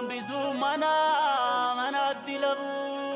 hambisuu mana manatti labu.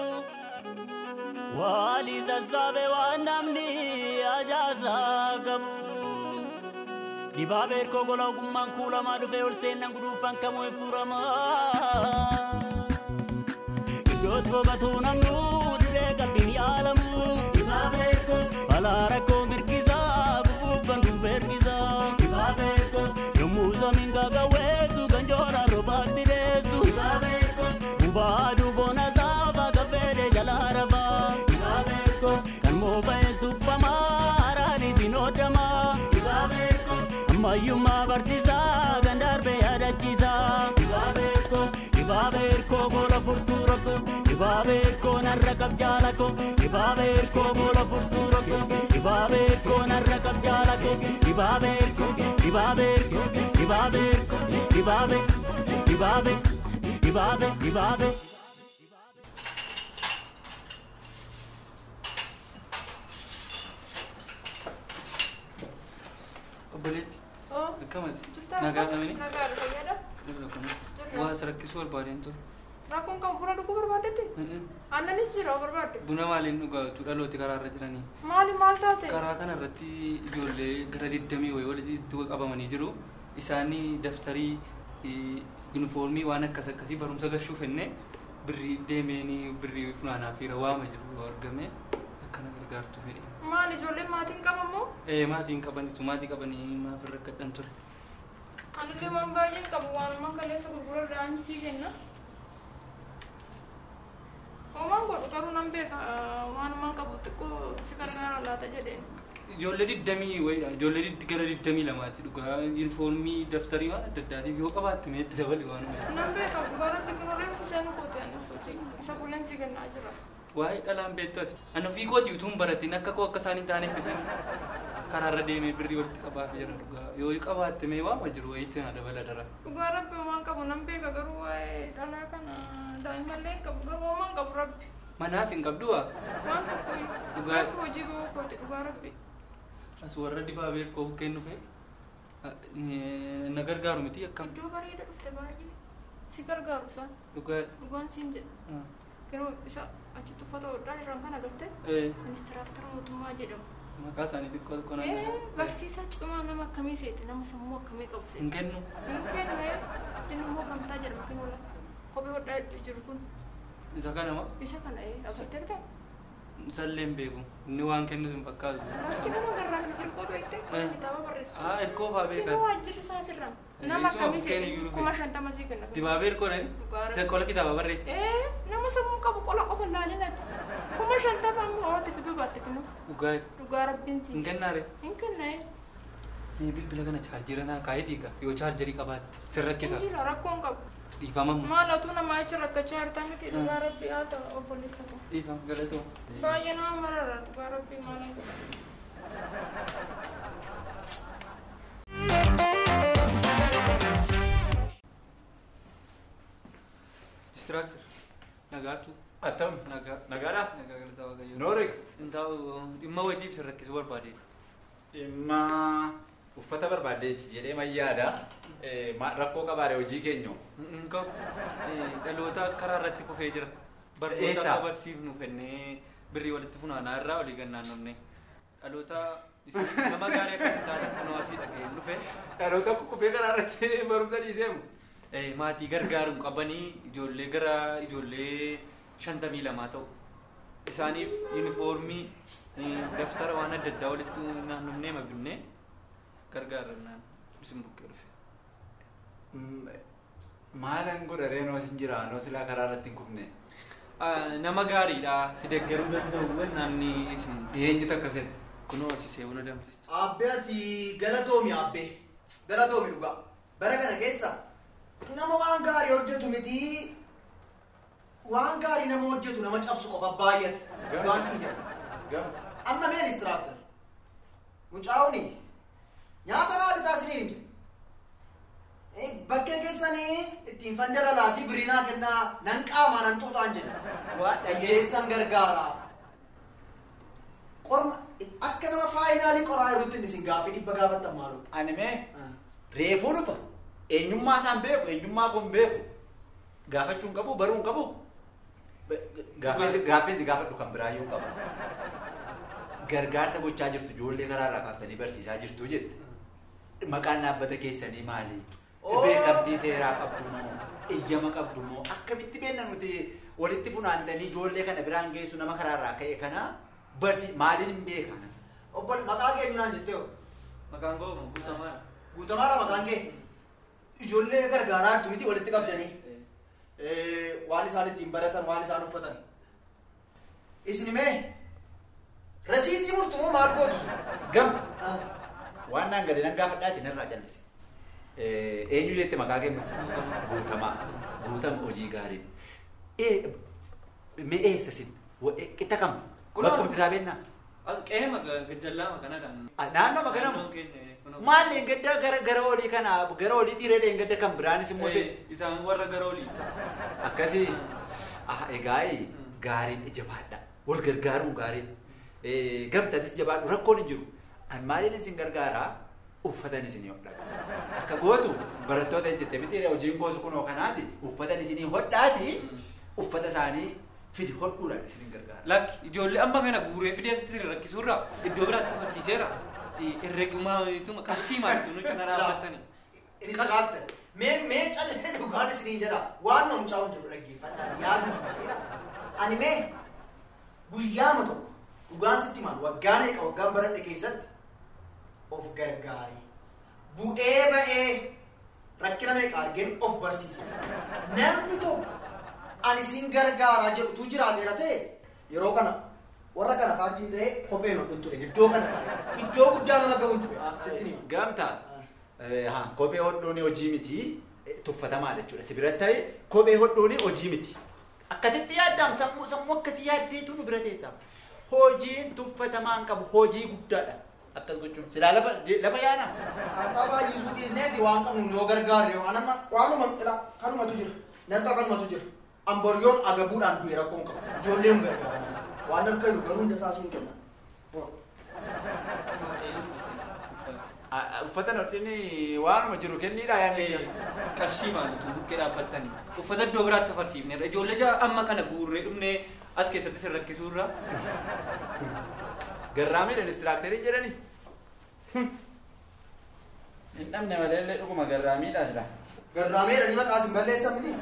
Wali sassaabe waan namni ajaasaa qabu. Dibaabee erkoo gola ogummaan kuulamaa dhufee ol seennan guduufan kamuu hin furamaa. Iddoot boqotuu namnuu dirree qalbiin yaalamu. Dibaabee erkoo balaa rakkoo mirgisaa gubuufan dhufe ergisaa. Dibaabee erkoo yommuu samiin gaagawweessu kan jooraan roobaatti deessu. Dibaabee erkoo bubaa duuboona saafaa gaffeedee jalaa rafaa. Dibaabee erkoo kan moofa'ee suphamaa haaraaniitiin hodhamaa. Dibaabee erkoo ammayyummaa barsiisaa kan darbee yaadachiisaa. Dibaabee erkoo dibaabee erkoo gola furtuu rakkoo. Dibaabee erkoo narra qab jaalakoo. Dibaabee erkoo gola furtuu rakkoo. Dibaabee erkoo narra qab jaalakoo. Dibaabee erkoo dibaabee erkoo dibaabee erkoo dibaabee dibaabee dibaabee dibaabee. Obboleetti Oo. akkamati Jirtaa? nagaa qabani Nagaa dha fayyaadha. Irra kun Jirra. waa as rakkisuu barbaadeen ture Rakkoon qabu buna dhuguu barbaaddetti? Aannanis jira barbaadde? buna maaliin dhugaatu dhalooti karaa irra jiranii Maali maal taate? karaa kana irratti ijoollee gara digdamii wayii walitti qabamanii jiru isaanii daftarii eh, yunifoormii waan akkas akkasii barumsa gashuuf enne birrii deemeenii birrii funaanaa fi waama jiru yoo argame akkana gargaartu fedhe Maali ijoolleen maatiin qabamoo? ee maatiin qabanitu maatii qabanii maaf irra gadhan ture Anillee waan baay'een qabu waanumaan kaleessa gurgura da'aan sii kenna. Hoomaan godhu garuu nan beeka waanumaan qabu xiqqoo si gargaara laata jedheen. Ijoollee digdamii wayiidha. Ijoollee digd- gara digdamii lamaatti dhugaa yuunifoormii daftarii waan adda addaatiif yoo qabaatte meetti dabali waan uume. Nan beeka gara dhiqinurree fuseen koote ani sochii isa kulleen si kennaa jira. Waa'ee dhalaan beektu ati. Ani ofii kooti utuu hin baratin akka koo akka isaan hin taane fedhan karaarra deemee birrii walitti qabaa fi jira dhugaa. Yoo qabaatte mee waama jiru wayiitti na dabala dara. Dhugaa rabbi homaan qabu nan beeka garuu waa'ee dhalaa kana daa'immallee hin qabu garuu homaan qabu rabbi. Manaas hin qabdu waa. Waan tokko Dhugaa- Dhugaa hojii bahuu kooti dhugaa rabbi. As warra dibaabee koo kennu fee. Na gargaaru miti akkam. Iddoo bareeda dhufte baay'ee. Si gargaaru isaan. Dhugaa. Dhugaan siin jedha. Yeroo isa achitti uffata hodhaa irraan kan agarte Eh, ministeeraktara mootummaa jedhamu. Maqaa isaanii xiqqoo xiqqoo Eh, naan Barsiisaa cimaa nama akkamii seete nama sammuu akkamii qabu hin seete. kennu. Hin kennu inni immoo gamtaa jedhama kennuudha. Kophee hodhaa jiru kun Isa kana moo? isa kana ee agartee argaa. Isallee hin beeku. Inni waan kennu sin fakkaatu. Bakki nama garraan hirkoo beekte Eh. kitaaba barreessu. Ah, hirkoo fa'aa beekaa. Kennu waajjirri isaa sirraa. Eh, Nama isuma akkamii bukkeen seete iyyuu kuma dhufe. shantama sii kenna. Dibaabee hirkoodhani? Dhugaa Isa qola kitaaba barreesse. Eh, nama sammuu qabu qola qofa laalinati. Kuma shantama ammoo oote fi dubaatti kennu. Dhugaa Dhugaa rabbiin hin sii. kennaare. Hin kenna ee. Mee bilbila kana chaarjira naa kaayetii gaa yoo chaarjarii qabaatte sin rakkisa. Injila rakkoon qabu. Dhiifamamma. Maal otuu namaa jecha rakkachaa hartaa miti dhugaa rabbii haa ta'u obboleessa koo. Dhiifama galatoo. Baay'ee nama marara dhugaa rabbii maal hin godhan. Distiraaktar. Nagaartu. Attam. Nagaa. Nagaadha. Nagaa galataa waaqayyoo. Noori. Hin taa'u dhimma wayiitiif sin rakkisuu barbaade. Dhimma uffata barbaaddeetti jedhee mayyaada. Rakkoo qabaare hojii keenya. Hin qabu. Dhaloota karaa irratti kufee jira. Barnoota Eessa? akka barsiifnu fennee birrii walitti funaanaa irraa olii gannaan namne. Dhaloota isin nama gaarii akka hin taane kunoo asii dhaga'ee dhufe. Dhaloota kukkufee karaa irratti barumsa dhiiseemu. Eh, maatii gargaaruun qabanii ijoollee gara ijoollee shantamii lamaa ta'u. Isaaniif yuunifoormii eh, daftara waan adda addaa walitti naannofnee mabinne gargaarannaan isin bukkee dhufe. Maalan godha reenoo sin jira noo silaa karaa irratti hin kufne. Ah, Nama gaariidha si deeggaruu danda'u naanni isin Eenyutu akkasin? kunoo asisee buna danfiste. Abbee ati galatoomi abbee. Galatoomi dhugaa. Bara kana keessa nama waan gaarii hojjetu miti. Waan gaarii nama hojjetu nama cabsu qofa baay'ate. Dhugaan siin jedha. Gam. Amma mee inistiraaktar. Mucaa'uuni nyaata naa bitaa isiniin hin jiru. Bakkee keessanii ittiin fandalalaatii biriinaa kennaa nan qaamaa nan xuuxaan jedha. Waa dhageessan gargaara. Qorma akka nama faayinaalii qoraa jirutti isin gaaffii dhibba gaafattan maaloo. Ani mee reefuu dhufa. Eenyummaa isaan beeku eenyummaa kun beeku. gaafachuu hin qabu baruu hin qabu gaafeessi gaafeessi gaafadhu kan biraayyuu qaba gargaarsa gochaa jirtu ijoollee karaarraa kaaftanii barsiisaa jirtu jette maqaan dhaabbata keessanii maali Oo. beekamtii seeraa qabdu moo iyyama qabdu moo akkamitti beekna nuti walitti funaandanii ijoollee kana biraan geessu nama karaarraa ka'e kana barsi maaliin hin beekan Obbo maqaa keenyu naan jettee hoo? Maqaan koo guutamaa. Guutamaadha maqaan kee. Ijoollee gargaaraa jirtu miti walitti qabdanii. Eh, waan isaan ittiin baratan waan isaan uffatan. Isin mee rasiitii murtu moo maal gootu sun? gam Ah, waan naan gadi nan gaafadhaati narraa callise eenyu jette maqaa kennu guutamaa guutama hojii gaarii mee eessa sin qixa kam Kunoo. bakkumti isaa beennaa Qe'ee gajjallaa maqanaadhaan. naannoo maganamu maal gadda gara gara olii kana gara olii dhiiree gadda kan biraanis immoo se Isaan warra gara oliiti. akkasii ah egaa gaariin jabaadha wal gargaaruun gaariin gamtatis jabaadhu rakkoon hin jiru an maaliin isin gargaaraa uffatan isinii hodhaa akka gootu barattoota jette miti hojiin goosu kunoo kanaati uffatan isinii hodhaati uffata isaanii fidi hodhuudhaan isin gargaara. Lakki ijoollee amma kana guuree fidee asitti rakkisuurra iddoo biraatti barsiiseera. Herreegumaa qarshii maalitu nu cina dhaabbatanii. Inis raaktan. Mee mee callee dhugaan isiniin jedha. Waan na mucaa hundinuu dhaggeeffadhaa. Yaaduma gaariidha. Ani mee guyyaama tokko dhugaan sitti maal waggaan eeqa waggaan baradhe keessatti of gargaarii. Bu'ee ba'ee rakkina meeqa argeen of barsiisa. Namni tokko ani sin gargaaraa jedhutu jiraateera ta'e yeroo kana warra kana faajjiin ta'e kopheen hodhuun ture iddoo kana ta'e iddoo guddaa nama ga'uun ture sitti nima. Gamtaa haa kophee hodhuun hojii miti tuffatamaa jechuudha. Si biratti ta'e kophee hodhuun hojii miti. Akkasitti yaaddaan sammuu sammuu akkasii yaaddeetu nu bira teessa. Hojiin tuffatamaan qabu hojii guddaadha. Akkas gochuun silaa lafa lafa yaana. Haasaa baay'isuu dhiisneeti waan qabnu yoo gargaarre waan amma waanuma jedha kanumatu jira. Nanta kanumatu jira. Amboryoon agabuudhaan du'e rakkoon qaba. Ijoollee hin gargaaraman. Waan harka jiru garuu hunda isaa siin kennan. Uffata hodhini waanuma jiru kenniidha yaadni. Qarshii maalitu bukkee dhaabbattanii. Uffata iddoo biraatti safarsiifneerra. Ijoollee jaa amma kana guurree dhumnee as keessatti sin rakkisuurra. Garraamiidhaan istiraaktarii jedhani. Hin dhabne malee illee dhuguma garraamiidhaa sila. Garraameedha ni maqaa sin balleessan miti.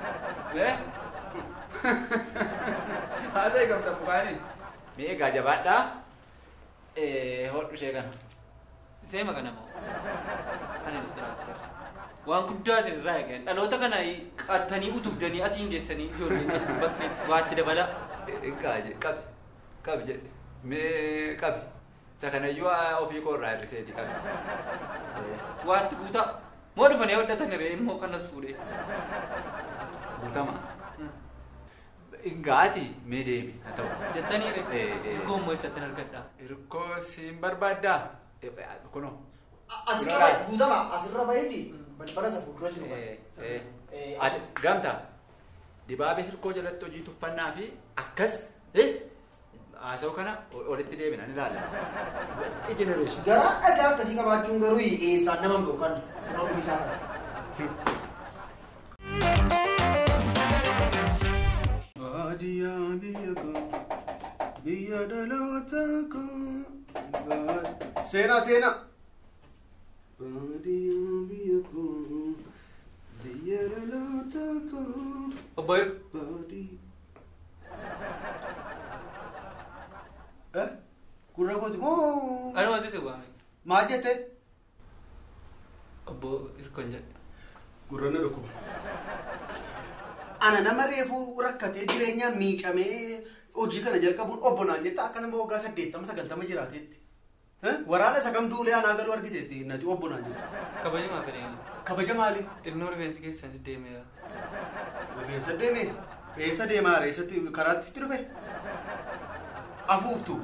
Haa ta'e gamta bukaani. Mee egaa jabaadhaa. Hodhu ishee kana. Seema kana moo? Ani distiraaktar. Waan guddaa isin irraa eegan. Dhaloota kana qartanii utubdanii asiin geessanii ijoolleen bakkee waatti dabala. Egaa qabi qabi jedhe. Mee qabi. Isa kanayyuu ofii koo irraa hir'iseeti qabi. Waatti guutaa. Moo dhufanii hodhatan irree immoo kanas fuudhee. Guutama. Ingaati mee deemi haa ta'u. Jettanii Eh, eh. irree. Goommoo eessatti hin argadhaa. Hirkoo siin barbaaddaa? Kunoo. Asirra bahe guutama asirra baheeti balbala isa fuuldura jiru. Eh, eh. Eh, Ati gamta dibaabee hirkoo jalatti hojii tuffannaa fi akkas eh, haasa'u kana olitti deebina ni ilaalla. Watti generation. Garaa dhagaa akkasii qabaachuun garuu eessaan nama hin dhookan. Kunoo dhumisaa kana. Baadiyyaa biyya koo biyya dhaloota koo seenaa seenaa. Baadiyyaa biyya koo biyya dhaloota koo Obbo Hirku. baadiyyaa. Eh? Gurra kooti moo Ani wanti si waame. maal jette? Obbo Hirkoon jedhe. Gurra na dhukkuba. Ana nama reefuu rakkatee jireenyaan miicamee hojii kana jalqabuun obbo naan jetta akka nama waggaa saddeettama sagaltama jiraateetti. Eh? Waraana isa kam duulee anaa galuu argiteetti nati obbo naan jetta. Kabajamaa fedheeni. Kabaja maali? Xinnoo rifeensi keessan deemeera. Rifeensa deeme. Eessa deemaa reessatti karaatti dhufe? Afuuftu.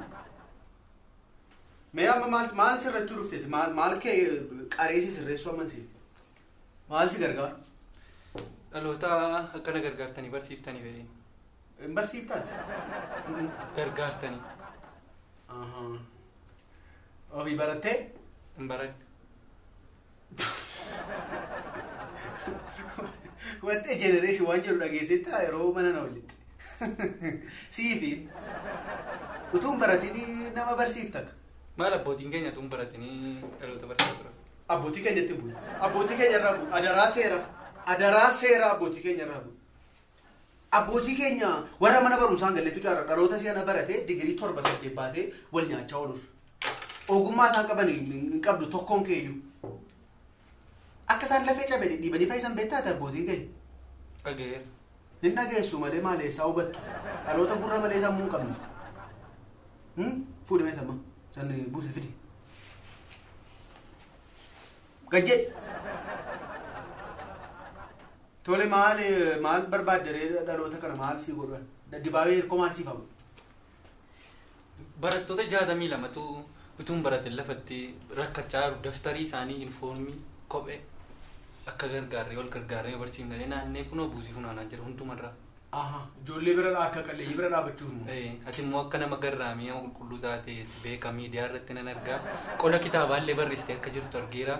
Mee amma maal maal sirrachuu dhufteeti? Maal maal kee qareessi sirreessuu amansiif? Maal si gargaara? Dhaloota akkana gargaartanii barsiiftanii fedheeni. Hin barsiiftaati? Gargaartanii. Ahaa. Ofii barattee? Hin baradhu. wanti jenereeshin waan jedhu dhageessetti yeroo mana na walitti. Siifiin utuun baratiin nama barsiiftan. Maal abbootiin keenya tun baratanii dhaloota barsiisaa turan. Abbootii keenyatti bu'u. Abbootii keenya irraa bu'u. Adaraa seera. Adaraa seera abbootii keenya irraa bu'u. Abbootii keenya warra mana barumsaan galleetu jaarra dhaloota si'ana baratee digirii torba saddeet baatee wal nyaachaa oolur. Ogummaa isaan qaban hin qabdu tokkoon keenyu. Akka isaan lafee cabanii dhiibanii fayyisan beektaate abbootiin keenya. Dhageera. Hin dhageessu malee maaleessaa hubattu. Dhaloota gurra malee sammuu hin qabnu. Fuudhi mee samma. San buuse fidi. Gajje. Tole maal maal barbaaddaree dhaloota kana maal sii godhan? Dibaabee hirkoo maal sii fagu? Barattoota jaatamii lamatu utuun barate lafatti rakkachaa jiru daftarii isaanii yuunifoormii kophee akka gargaarree wal gargaarree barsiifnee naannee kunoo buusii funaanaa jira hundumarraa. Aha, ijoollee bira akka qalleeyyii bira dhaabbachuuf immoo. Eh, Ati immoo akka nama garraamii nama qulqulluu taate si beeka miidiyaa irratti nan argaa qola kitaabaallee barreessitee akka jirtu argeera.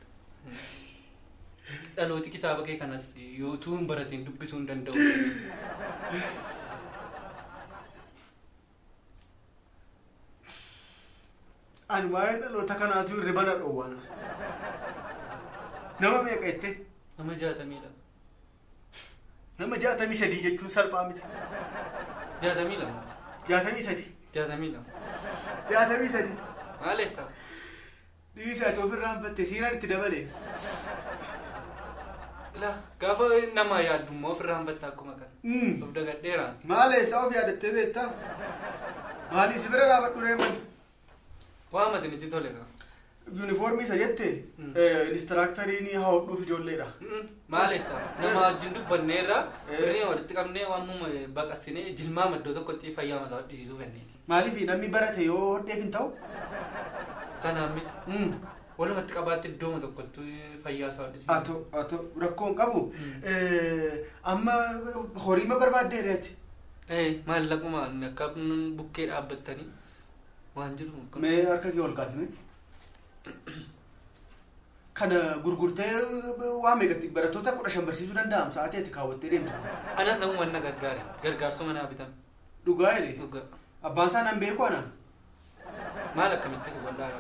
Dhalooti kitaaba kee kanas yoo utuu hin baratiin dubbisuu hin danda'u. Ani waa'ee dhaloota kanaatu hirriba na dhoowwana. Nama meeqa jettee? Nama jaatamiidha. Nama jaatamii sadii jechuun salphaa miti. Jaatamii lama. Jaatamii sadii. Jaatamii lama. Jaatamii sadii. Maaleessa? Dhiisa ati ofirraa hanfatte siinaan itti dabale. La gaafa nama yaaddu immoo ofirraa hanfatta akkuma kana. Mm. Of dagadheeraan. Maal eessaa of yaadattee beektaa? Maali si bira dhaabadhu reeman? Waama isinitti tole kaa. Yuunifoormii isa jette Mm. inistiraaktarii haa hodhuuf ijoolleedha. Maaleessa nama wajjin dubbanneerra Eh. birrii walitti qabnee waamuma baqassinee jilmaa maddoo tokkotti fayyaa masaa hodhisiisuu fenneeti. Maaliif namni barate yoo hodheef hin ta'u? Sanaan miti. Mm. Walumatti qabaatti iddooma tokkotti fayyaa isaa hodhisiisu. Ato ato rakkoon qabu. Mm. Eh, Amma horiima barbaaddeereeti. Eh, maallaquma inni akka bukkee dhaabbattanii waan jiru. Mee harka kee ol kaasne. Kana gurgurtee waa meeqatti barattoota kudha shan barsiisuu danda'am sa'aatii ati kaawwattee deemtu. Ana namuma na gargaare gargaarsa manaa bitan. Dhugaa jedhe. Dhugaa. Abbaan isaa nan beeku ana. Maal akkamitti si waldaa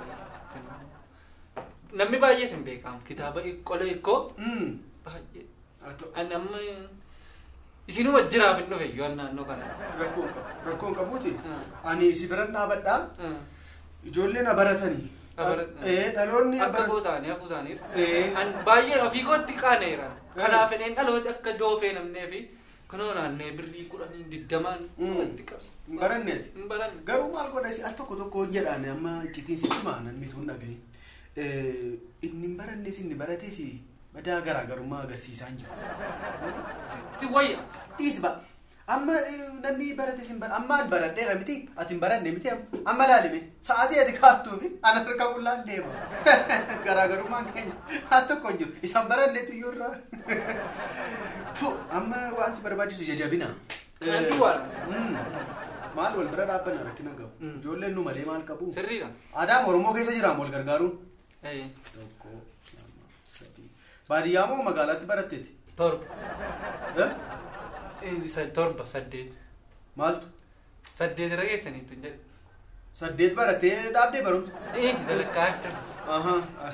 Namni baay'ee sin beekamu kitaaba qola hikkoo Mm. baay'ee. Ato Ani amma isinuma jiraaf hin dhufe yoo naannoo kana. rakkoon qabu. Rakkoon qabuuti. Ah. Ani si biran dhaabadhaa. Ah. Ijoolleen na baratanii. Na barat- Eh, dhaloonni Akka bara- koo ta'anii hafuu isaaniirra. Eh. An baay'ee ofii kootti qaaneera. Kanaaf inni dhalooti akka doofee namnee fi kunoo naannee birrii kudhanii digdamaan Mm. walitti qabu. Hin baranneeti. Hin baranne. Garuu maal godha si al tokko tokko jedhaan amma iccitiin sitti maanan mituun dhagahin. Inni hin barannes inni barates badaa garaagarummaa agarsiisaa hin jiru. Si wayya. Dhiis ba. Amma eh, namni barates hin bara amma an baradheera miti ati hin baranne miti amma laalime sa'aatii ati kaattuufi ana harka bullaan deema. Garaagarummaan keenya al tokko hin jiru isaan baranneetu iyyuu irraa. Tu amma waan si barbaachisu jajabina. Kan Eh, duwwaadha. mm. Maal wal bira dhaabbanna rakkina qabu. Mm. Ijoolleen nu malee maal qabu. Sirriidha. Aadaa Oromoo keessa jiraan wal gargaaruun. Eh, Tokko, lama, sadii. Baadiyyaa moo magaalaatti baratteeti? Torba. Eh? Eh, sa- Torba saddeet. Maaltu? Saddeet irra geessaniitu hin jedhe. Saddeet barattee dhaabdee barumsa. Eh, sadarkaa aftan. Aha.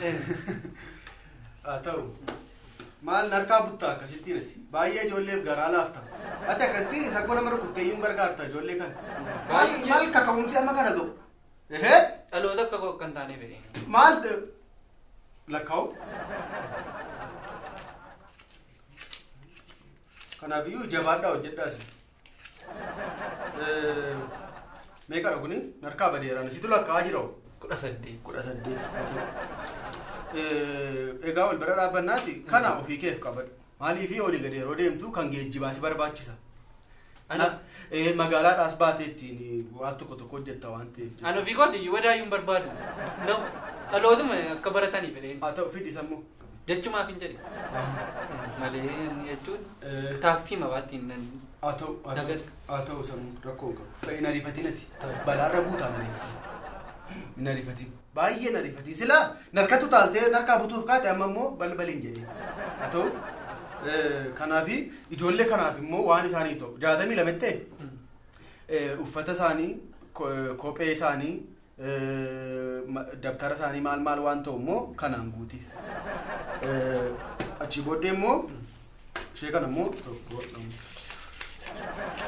Haa ta'u. Maal narkaa buttaa akkasittiin ati? Baay'ee ijoolleef garaa laafta. Ati akkasittiin isa gola mara kutteeyyuun gargaarta ijoollee kana. Maal Baay'ee. maal kaka'umsi amma kana ga'u? Ehee? Dhaloota akka koo kan taane fedhe. Maal ta'e? Lakkaa'u? Kanaafiyyuu jabaadhaa hojjedhaas. Meeqadha kuni? Narkaa badeeraan situ lakkaa'aa jira hoo? Kudha saddeet. kudha saddeet egaa wal bira dhaabbannaati kana ofii keef qabadhu maalii fi olii gadi yeroo deemtu kan geejjibaa si barbaachisa Ana Eh, magaalaadhaas baatee ittiin waan tokko tokko hojjetta waan ta'eef ana ofii kooti wadaayyuu hin barbaadu. No, dhalootuma akka baratanii fedhe. haa ta'u fidhi sammuu Jechumaaf hin jedhe. Malee inni jechuun Eh, taaksii mabaattiin nan haa ta'u haa ta'u Nagat. haa ta'u sammuu rakkoo hin qabu ta'e hin ariifatinati Ta'u. balaarra buutaa hin ariifatin hin ariifatin baay'ee hin ariifatin silaa narkatu taaltee narkaa butuuf kaate amma immoo balbaliin jedhee haa ta'u Eh, Kanaafi ijoollee kanaaf immoo waan isaaniif ta'u jaatamii lamatti ta'e eh, uffata isaanii ko- kophee isaanii eh, ma- dabtara isaanii maal maal waan ta'u immoo kanaan guutiif. Eh, Achii booddee immoo ishee kana immoo tokko lama.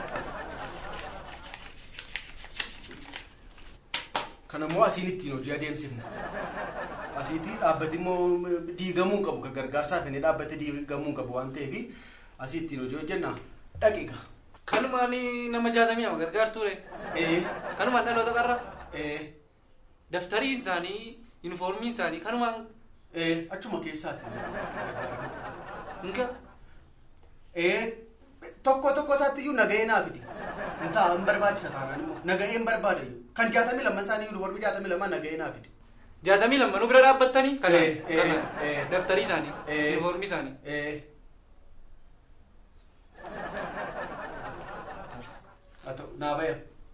Kana immoo asiin ittiin hojii adeemsifna. Asiitii dhaabbati immoo diigamuu qabu kan gargaarsaaf inni dhaabbate diigamuu qabu waan ta'eef asii ittiin hojii hojjenna dhaqiqa. Kanumaan nama jaatamii ama gargaartuure. Ee Kanumaan dhaloota qarra. ee Daftariin isaanii, yuunifoormiin isaanii kanumaan ee achuma keessaati. hinga Ee tokko tokko isaatti iyyuu nagahee naa fidi. Intaa hin barbaachisa taanaan immoo nagahee hin barbaada iyyuu. Kan jaatamii lamman isaanii yuunifoormii jaatamii lamman nagahee naa fidi. jaatamii lammanuu bira dhaabbattanii Eh, kanaan eh, kanaan eh. daftarii isaanii, Eh. yuunifoormii isaanii. Ee. Haa ta'u naa baya.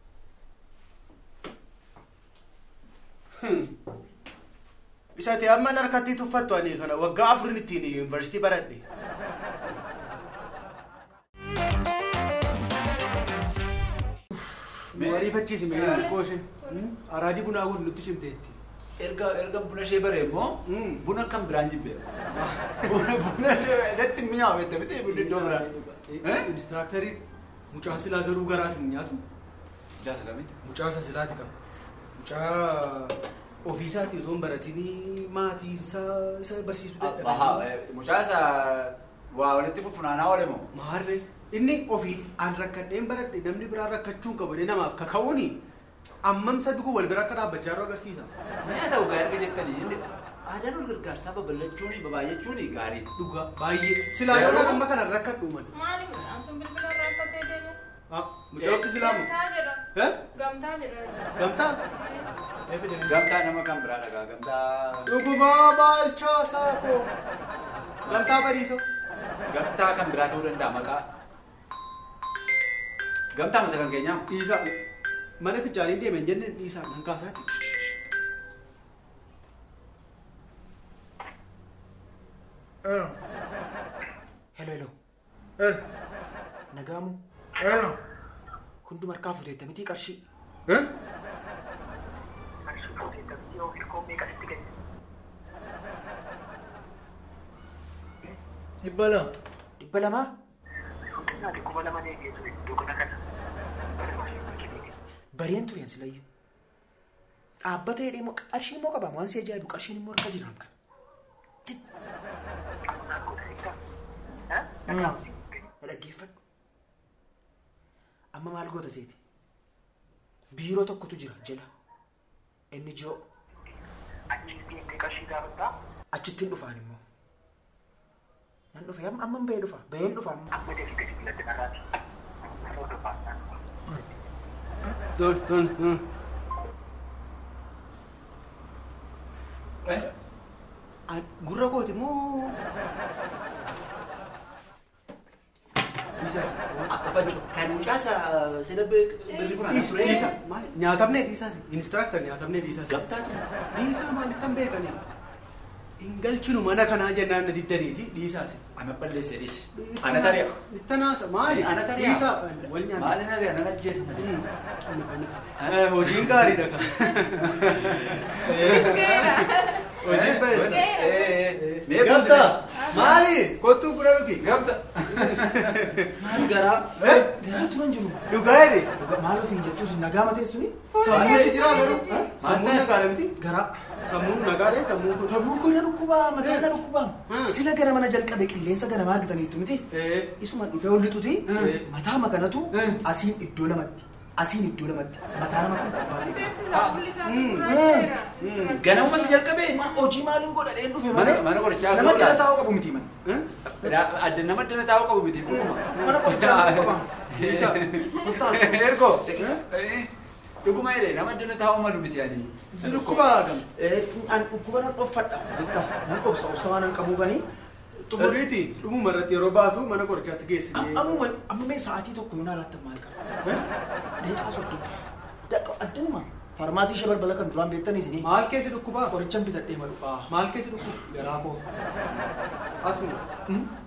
Isa ta'e amma harkatti tuffattu ani kana waggaa afurin ittiin yuunivarsiitii baradhe. Mariifachiisi mee xiqqoo ishee. Araadii bunaa kun nutti cimteetti. Erga erga buna ishee bare immoo Mm. buna kan biraan jibbe. Buna buna natti mi'aawu jette miti bunni iddoo biraan. Eh? Inistiraaktarii mucaan silaa garuu garaas hin nyaatu. Jaasa kamitti? Mucaa isa silaati qaba. Mucaa ofiisaatii otoo hin baratinii maatii isaa isa barsiisuu Ahaa, mucaa isa waa walitti funaanaa oole moo? Maarree inni ofii aan rakkadheen baradhe namni biraa rakkachuu hin qabu jedhee namaaf kaka'uuni ammamsa duguu wal bira akka dhaabbachaa jiru agarsiisa. Mi'a ta'u gaa erga jettanii inni aadaan wal gargaarsaa babal'achuuni babaayyachuuni gaarii. Dhugaa baay'ee silaa yoo Garuu- amma kana rakkadhu man. Maali mucaan sun bilbila irraa uffatee deeme? Mucaa wakti silaamu. Gamtaa jedha. Eh? Gamtaa jedha. Gamtaa? Eh. Eefi deemu. Gamtaa nama kan biraa dhagaa gamtaa. Dhugumaa baalchaa saafoo. Gamtaa bariisoo. Gamtaa kan biraa ta'uu danda'a maqaa. Gamtaa masa kan keenyaa. Dhiisaa mana fichaanii deemen jenne dhiisaa nan kaasaati. Hello, hello. Nagaamu. Hunduma harkaa futeetta miti qarshii. Dhibba lama. Dhibba lamaa? Bareen tureen silayyuu. Dhaabbata jedhee immoo qarshii immoo qaba waan si ajaa'ibu qarshiin immoo harka jiraam kan. Na dhaggeeffadhu. Amma maal goota seeti? Biiroo tokkotu jira jala. Inni ji'oo. Achittiin dhufaan immoo. Nan dhufe amma amma bahee dhufa. Baheen dhufa amma. Tol, tol, tol. An- Gurra kooti moo? Dhiisaa isa. Afachuu. Kan mucaa isa sila birri funaanaa ture. Dhiisa. Maali? Nyaatamnee dhiisaas. Inistiraaktar nyaatamnee dhiisaas. Gamtaa. Dhiisaa maalitti hin beekanii? Hin galchinu mana kanaa jennaan na diddaniiti dhiisaas. Ana balleesse dhiise. Ana tari'a. Ittanaasa maali? Ana tari'a. Dhiisaa wal nyaanna. Maali na gana ajjeesa. Hojiin gaariidha kan. Geera. Hojiin baay'ee. Mee Gamta! Maali? Kottuu buna dhugi. Gamta. Maal garaa? Eh? Garaa turan jiru. Dhugaa jedhe. Dhuga- Maal ofiin jettuus nagaa matee suni? Sammuun si jira garuu. Sammuun Maal nagaadha miti. Garaa. Sammuun nagaadha sammuun kun. Kabuu koo na dhukkubaa, mataa na dhukkubaa. Hmm. Sila gara mana jalqabe qilleensa ganamaa argataniitu miti. Eh. Isuma dhufee ol lixuti. Hmm. Mataa makanatu Hmm. asiin iddoo lamatti. Asiin iddoo lamatti. Mataa nama kan biraa baay'ee. Beeksisaa fuulli isaa Mm. gurraacheera. Ganamuma si jalqabee. Ma hojii maaliin godhadheen dhufe Mana- malee? mana qorichaa Nama godhaa. dhala taa'uu qabu miti man. Adda nama addana taa'uu qabu miti. Mana qorichaa qaba. Dhiisa. Ergo. Dhuguma jedhe nama addana taa'uu malu miti ani. Si dhukkubaa gam. An dhukkuba nan dhoffadha. Beektaa? Nan obsa obsa waan hin qabuufanii. Xumuriiti. Dhumuma irratti yeroo baatu mana qorichaatti geessine. Amma amma mee sa'aatii tokko yoo naalaatti maal qaba? Deeqaa soddoma. Daqa addunuma. Farmaasii ishee balbala kan duraan beektan isinii. Maal keessi dhukkubaa? Qorichan bitadhee ma dhufaa. Maal keessi dhukkuba? Garaa koo. Asuma.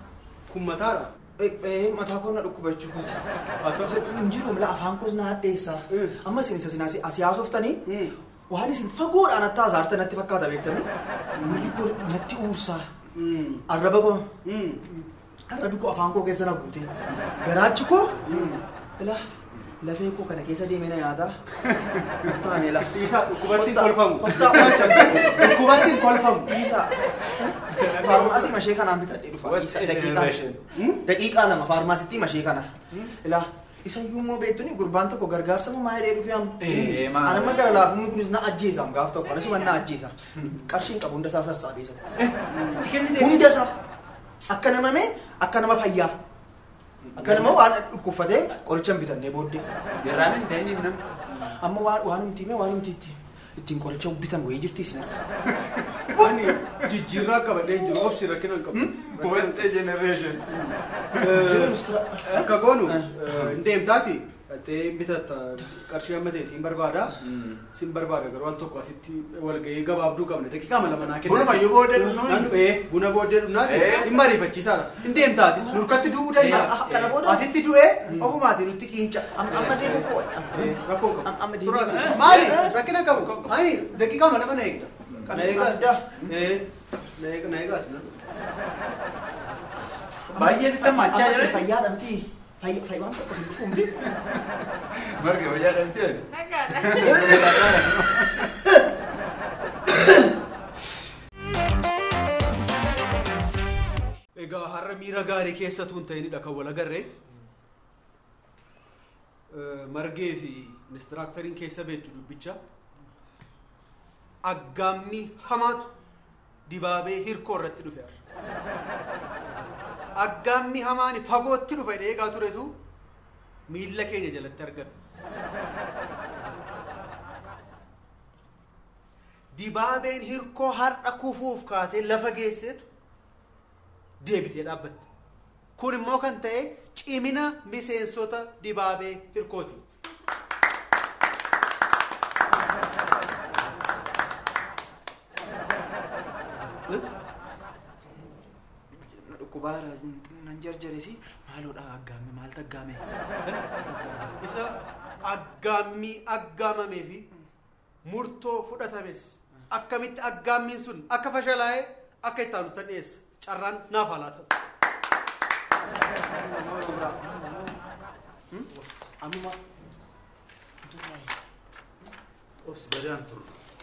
Kun mataadha. Eh, mataa koo na dhukkubachuu kooti. Hin jiru mila afaan koos na hadheessaa. Mm. Amma isin isa isin asii haasoftanii Mm. waan isin fagoodhaan atta hasaarte natti fakkaata beektanii. Gurri koo natti uursaa. Mm. Arraba koo Mm. arrabi koo afaan koo keessa na guute. Garaachi koo Mm. ila lafee koo kana keessa deemee na nyaataa. Taane la. Dhiisaa dhukkubattiin Kottaa- kolfamu. kottaa oolcha. Dhukkubattiin kolfamu. Dhiisaa. Faarmaasii mashee kanaan bitadhee dhufa. What Dhiisaa a daqiiqaa. generation. Daqiiqaa lama faarmaasittii mashee kana. Ilaa isa iyyuu immoo beektuni gurbaan tokko gargaarsa moo maayidhee dhufee amma. Eh, maal? Anamma gara laafumni kunis na ajjeesa gaaf tokko anis na ajjeesa. Qarshiin qabu hunda isaa sassaabee isa. Itti kennitee. Hunda isaa akka nama mee akka nama fayyaa. Akka nama waan dhukkubfatee qoricha hin bitannee booddee. Garaan hin ta'in himnam. Amma waan waan humti mee waan humti itti ittiin qoricha bitan wayii jirti isin arga. Ani jijjiirraa qabadhee jiru obsi rakkina hin qabu. What a generation. Eh, Akka goonu eh, hin deemtaati. Dhattee bitatta qarshii amma ta'e siin barbaada. Siin barbaada garuu al tokko asitti walgahii gabaabduu qabna. Daqiiqaa lama naa kenna. Bunuma iyyuu booddee dhumnu. Nan dhufee buna booddee dhumnaati. Eh. Dhimma ariifachiisaadha. Hin deemtaatis nurkatti du'uu danda'a. Eh, ah, kana booda? Asitti du'ee ofumaatii nutti qiinca. Amma deemu koo. Eh, Rakkoo qabu. Am- amma deebii Turaas. kana. Maali? Rakkina qabu. Ani daqiiqaa lama na eegda. Kana Na eegaas. adda. Eh, na eeg- na eegaas na. Baay'ee sitti hammachaa Amma si jira. fayyaadha miti. Fayya fayya waan tokko hin dhukkubne. Marga wayyaa dhabdee. Nagaadha. Egaa har'a miira gaarii keessatu hin ta'inidha kan wal agarree. Eh, Margee fi inistiraakteriin keessa beektu dubbicha. Aggaammii hamaatu dibaabee hirkoo irratti dhufe har'a. Aggaammii hamaani fagootti dhufe eegaa turetu miilla keenya jalatti argame. Dibaabeen hirkoo har'a kufuuf kaatee lafa geesseetu deebitee dhaabbatte. Kun immoo kan ta'e cimina miseensota dibaabee hirkooti. Dhukkubaara nan jarjaresi maaloodha aggaame maaltu aggaame. Isa aggaammii aggaamamee fi murtoo fudhatames akkamitti aggaammiin sun akka fashalaa'ee akka itti aanutti dhiyeessa. Carraan naaf haa laata. Amma Obsi gadaan turre.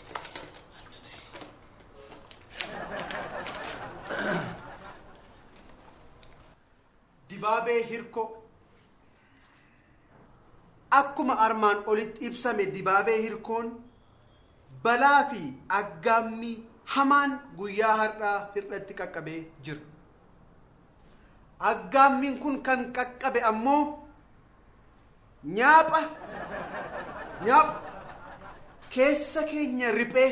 Dibaabee hirkoo. Akkuma armaan olitti ibsame dibaabee hirkoon balaa fi aggaammii hamaan guyyaa har'aa hir'atti qaqqabee jira. Aggaammiin kun kan qaqqabe ammoo nyaapha nyaapha keessa keenya riphee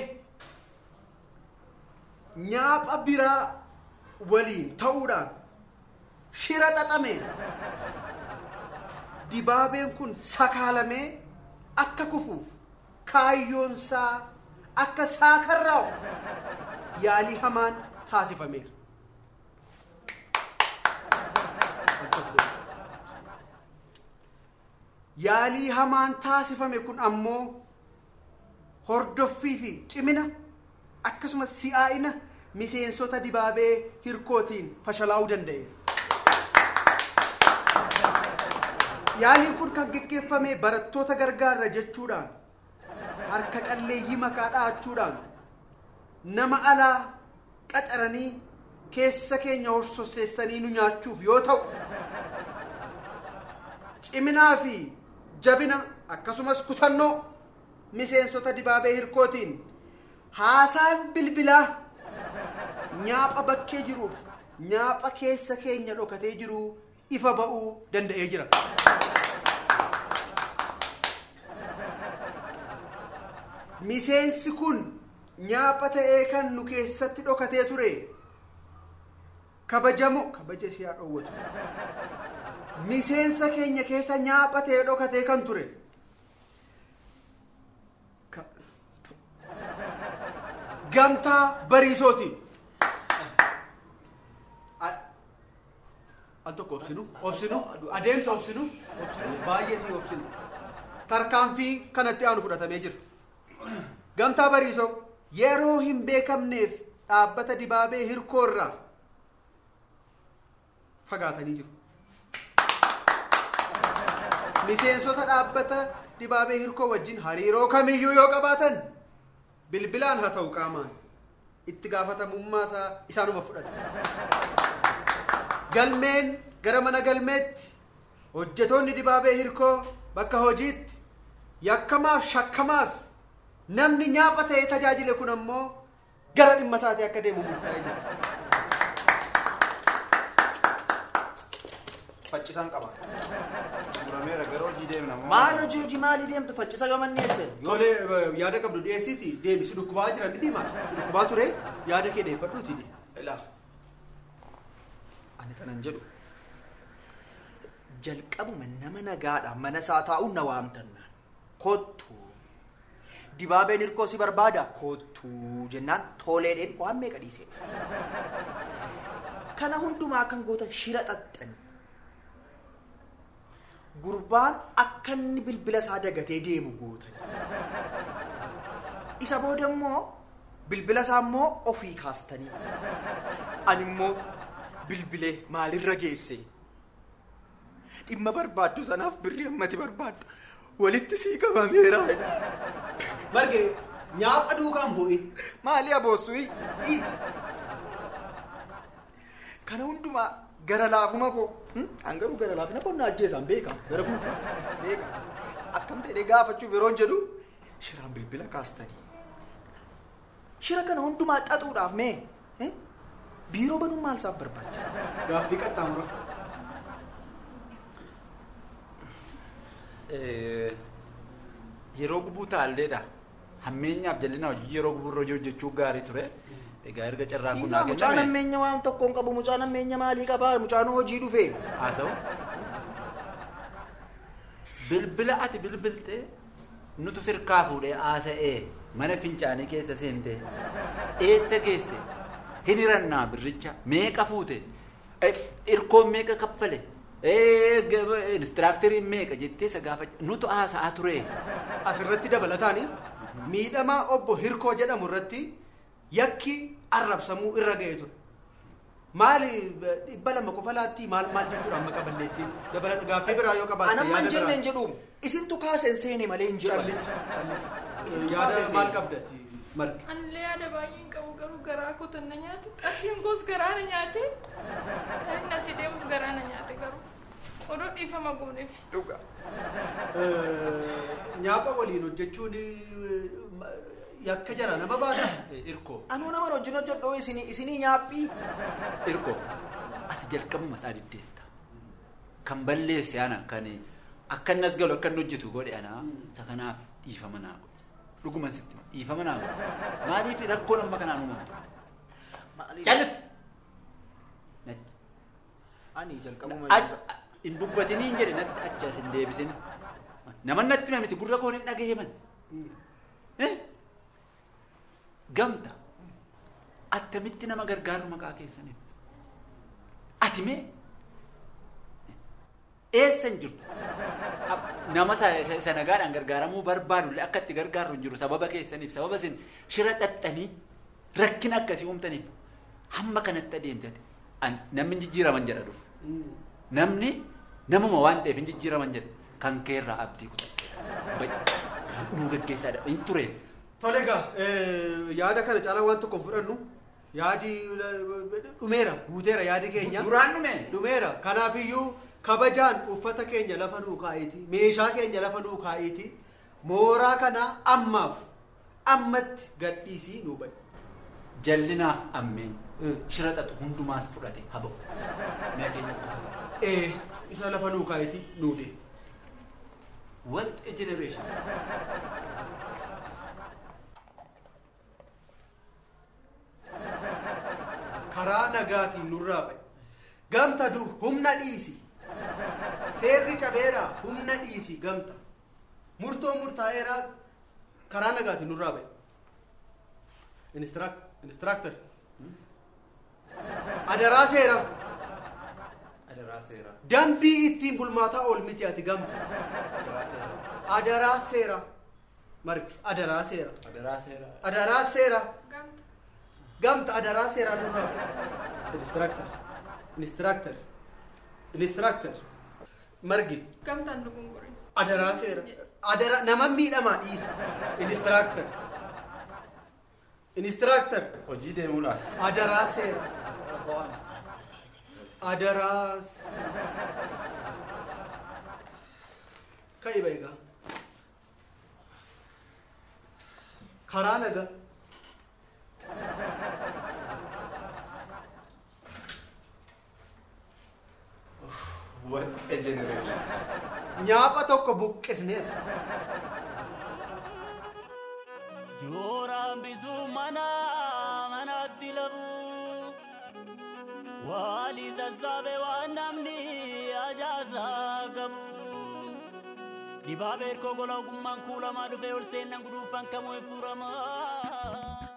nyaapha biraa waliin ta'uudhaan shira xaxame dibaabeen kun sakaalamee akka kufuuf kaayyoonsaa akka saakarraa'u yaalii hamaan taasifameera. Yaalii hamaan taasifame kun ammoo hordoffii fi cimina akkasumas si'aa'ina miseensota dibaabee hirkootiin fashalaa'uu danda'e. Yaaliin kun kan geggeeffame barattoota gargaarra jechuudhaan harka qalleeyyii maqaa dha'achuudhaan nama alaa qacaranii keessa keenya horsosseessanii nu nyaachuuf yoo ta'u ciminaa fi jabina akkasumas kutannoo miseensota dibaabee hirkootiin haasaan bilbilaa nyaapha bakkee jiruuf nyaapha keessa keenya dhokatee jiru ifa ba'uu danda'ee jira. Miseensi kun nyaapha ta'ee kan nu keessatti dhokatee ture kabajamoo kabaja ishee haa dhoowwatu. Miseensa keenya keessa nyaapha ta'ee dhokatee kan ture. Ka- Gamtaa bariisooti. A- al tokko obsinu obsinu adeemsa obsinu obsinu baay'ee si obsinu tarkaanfii kanatti aanu fudhatamee jira gamtaa bariisoo yeroo hin beekamneef dhaabbata dibaabee hirkoo irraa fagaatanii jiru miseensota dhaabbata dibaabee hirkoo wajjin hariiroo kamiyyuu yoo qabaatan bilbilaan haa ta'u qaamaan itti gaafatamummaa isaa isaanuma fudhata galmeen gara mana galmeetti hojjetoonni dibaabee hirkoo bakka hojiitti yakkamaaf shakkamaaf namni nyaapha ta'ee tajaajile kun ammoo gara dhimma isaatii akka deemu murtaa'ee jira. Faccisaan qaba. Murameera gara hojii deemna. Maal hojii hojii maalii deemtu faccisa gamanneesse? Tole yaada qabdu dhiyeessiiti deemi si dhukkubaa jira miti maal si dhukkubaa ture yaada kee deeffadhuuti de. Ilaa. Ani kanan jedhu. Jalqabuma nama nagaadhaan mana isaa taa'uun na waamtannaan. Kottu. Dibaabeen hirkoo si barbaada? Kottu jennaan toleedheen waan meeqa dhiisee. Kana hundumaa kan goota shira xaxxani. Gurbaan akka inni bilbila isaa dagatee deemu gootan. Isa booda immoo bilbila isaa immoo ofii kaastanii. Ani immoo bilbilee maalirra geesse? Dhimma barbaaddu sanaaf birrii ammati barbaaddu walitti sii qabameera. Marge nyaapha duukaan bu'in Maali aboossuyi? dhiisi. Kana hundumaa gara laafuma koo. An garuu gara laafina koo na ajjeesaan beekama. Gara fuuldura beekama. Akkam ta'ee gaafachuuf yeroon jedhu shiraan bilbila kaastanii. Shira kana hundumaa xaxuudhaaf mee? eh? Biiroo banuun maal isaaf barbaachisa? Gaaffii qaxxaamura. Yeroo gubuu taalleedha. Hammeenyaaf jal'ina hojii yeroo gubuu irra hojjechuu gaarii ture. Egaa erga carraan kun Isaa mucaan ammeenya waan tokko hin qabu mucaan ammeenya maalii qabaa mucaan hojii dhufe. Haasa'u. Bilbila ati bilbiltee nutu sirkaa fuudhee haasa'ee mana fincaanii keessa seentee eessa geesse hin hirannaa birricha meeqa fuute irkoon meeqa kaffale inistiraakteriin meeqa jettee isa gaafa nutu haasa'aa ture. Asirratti dabalataani miidhamaa obbo Hirkoo jedhamu irratti yakki arrabsamuu irra ga'ee ture. Maali dhibba lama qofa laatti maal maal jechuudha amma qaballeessiin dabalata gaaffii biraa yoo qabaatte Anamma hin yaada jenne hin biraa. jedhu isintu kaaseen seene malee hin jedhu. Callisi callisi. Isintu Yaada kaasee maal seene. qabdati margi. Anillee yaada baay'een qabu garuu garaa koo tan na nyaate. Qarshiin koos garaa na nyaate. Kan inni asii deemus garaa na nyaate garuu. Odoo dhiifama gooneef. Dhuga. Nyaapha waliin hojjechuun yakka jala nama baasa. Irkoo. Anuu nama wajjin hojjedhu isinii isinii nyaaphii. Irkoo. Ati jalqabuma isaa diddeetta. Kan balleesse ana kan akka inni as galu akka inni hojjetu godhe ana isa kanaaf dhiifama naa godhe. Dhuguma sitti dhiifama naa godhe. Maaliif rakkoon amma kanaan uumamtu? Callis! Natti. Ani jalqabuma Ach- Hin dubbatiniin jedhe natti achi as hin deebisin. Nama natti hima miti gurra koon hin dhagayeman. Eh? Gamta. Attamitti nama gargaaru maqaa keessaniif. Ati mee? Eessa hin jirtu? Ab- Nama sa- sa- sa nagaadhaan gargaaramuu barbaadullee akka itti gargaarru hin jiru sababa keessaniif sababa isin shira xaxxanii rakkina akkasii uumtaniif hamma kanatti adeemtate An- namni hin jijjiiraman jedha dhufu. Namni namuma waan ta'eef hin jijjiiraman jedha kan keerraa abdii kutadhe. Nuu gaggeessaadha hin ture. Tole egaa yaada kana caalaa waan tokko hin fudhannu yaadi dhumeera guuteera yaadi keenya. Duraan dhume. Dhumeera kanaafiyyuu kabajaan uffata keenya lafa nuu kaa'eeti meeshaa keenya lafa nuu kaa'eeti mooraa kana ammaaf ammatti gadhiisii nuu bahe. Jallinaaf ammeen Mm. shira xaxu hundumaas fudhate haa ba'u. Mee keenya qofa. Ee isa lafa nuu kaa'eeti nuu deema. What a generation. karaa nagaatiin nurraa bahe gamta du humna dhiisi seerri cabeeraa humna dhiisi gamta murtoo murtaa'eeraa karaa nagaatiin nurraa bahe inistiraaktar adaraa seera adaraa seera. Dambii ittiin bulmaataa ool miti ati gamta. Adaraa seera. Adaraa seera. Margi adaraa seera. Adaraa seera. Adaraa seera. Gamta. Gamta adaraa seeraa nurraa. Instructor. Instructor. Instructor. Margi Gamtaan dogongorin. adaraa seera. Adara nama miidhamaa dhiisa. Instructor. Instructor. Hojii deemuudhaan. Adaraa seera. Adaraa. Ka'i egaa. Karaa nagaa. What a generation. Nyaapha tokko buqqisneera. Jooraan bisuu mana manatti labu Wali sassaabe waan namni ajaasaa qabu Dibaabee erkoo gola ogummaan kuulamaa dhufee ol seennan guduufan kamuu hin furamaa